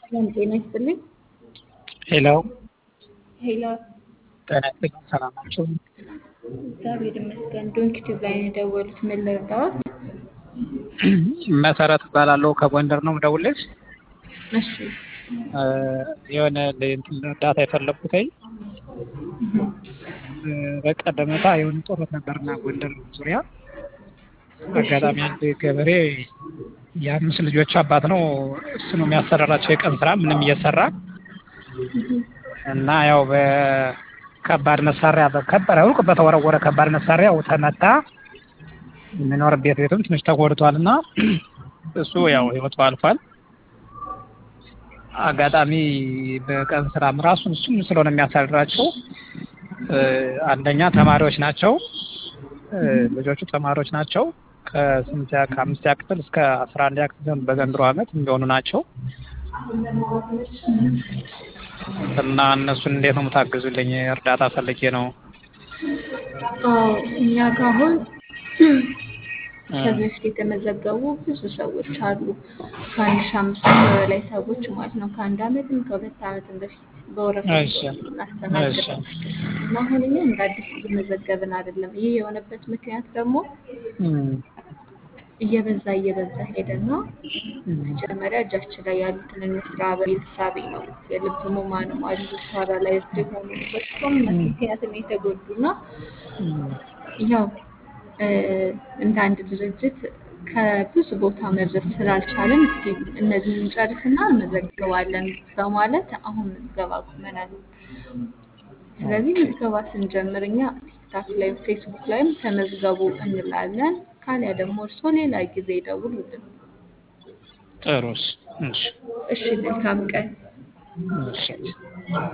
ሰላም ጤና ይስጥልኝ። ሄሎ ሄሎ ጤና ይስጥልኝ። ሰላም ናቸው? እግዚአብሔር ይመስገን። ዶንኪ ቲዩብ ላይ ነው የደወሉት። ምን ልርዳዎት? መሰረት እባላለሁ ከጎንደር ነው የምደውልልሽ። እሺ የሆነ እንትን እርዳታ የፈለኩትኝ በቀደም ዕለት የሆነ ጦርነት ነበርና ጎንደር ዙሪያ አጋጣሚ አንድ ገበሬ የአምስት ልጆች አባት ነው። እሱ ነው የሚያሰራራቸው የቀን ስራ ምንም እየሰራ እና ያው በከባድ መሳሪያ በከባድ ሩቅ በተወረወረ ከባድ መሳሪያ ያው ተመታ። የሚኖርበት ቤቱም ትንሽ ተጎድቷል እና እሱ ያው ህይወቱ አልፏል። አጋጣሚ በቀን ስራም ራሱ እሱም ስለሆነ የሚያሳድራቸው አንደኛ ተማሪዎች ናቸው። ልጆቹ ተማሪዎች ናቸው። ከስምንተኛ ከአምስተኛ ክፍል እስከ አስራ አንደኛ ክፍል በዘንድሮ ዓመት የሚሆኑ ናቸው እና እነሱን እንዴት ነው የምታግዙልኝ? እርዳታ ፈልጌ ነው። አዎ እኛ ጋር አሁን ከዚህ በፊት የተመዘገቡ ብዙ ሰዎች አሉ። ከአንድ ሺህ አምስት መቶ በላይ ሰዎች ማለት ነው። ከአንድ አመትም ከሁለት አመትም በፊት በወረፋ እሺ፣ እናስተናግዳለን እና አሁን እኛ እንደ አዲስ እየመዘገብን አይደለም። ይህ የሆነበት ምክንያት ደግሞ እም፣ እየበዛ እየበዛ ሄደና መጀመሪያ እጃችን ላይ ያሉ ትንንሽ ስራ በሚል እሳቤ ነው የልብ ህሙማንም አሉ ፓራላይዝድ የሆኑ በጦርነት ምክንያትም የተጎዱና እም፣ ያው እንደ አንድ ድርጅት ከብዙ ቦታ መድረስ ስላልቻለን እስኪ እነዚህን እንጨርስና እንመዘግባለን በማለት አሁን ምዝገባ ቁመናል። ስለዚህ ምዝገባ ስንጀምር እኛ ቲክታክ ላይ ፌስቡክ ላይም ተመዝገቡ እንላለን። ካሊያ ደግሞ እርስዎ ሌላ ጊዜ ይደውሉልን። ጥሩስ። እሺ፣ እሺ፣ መልካም ቀን። እሺ።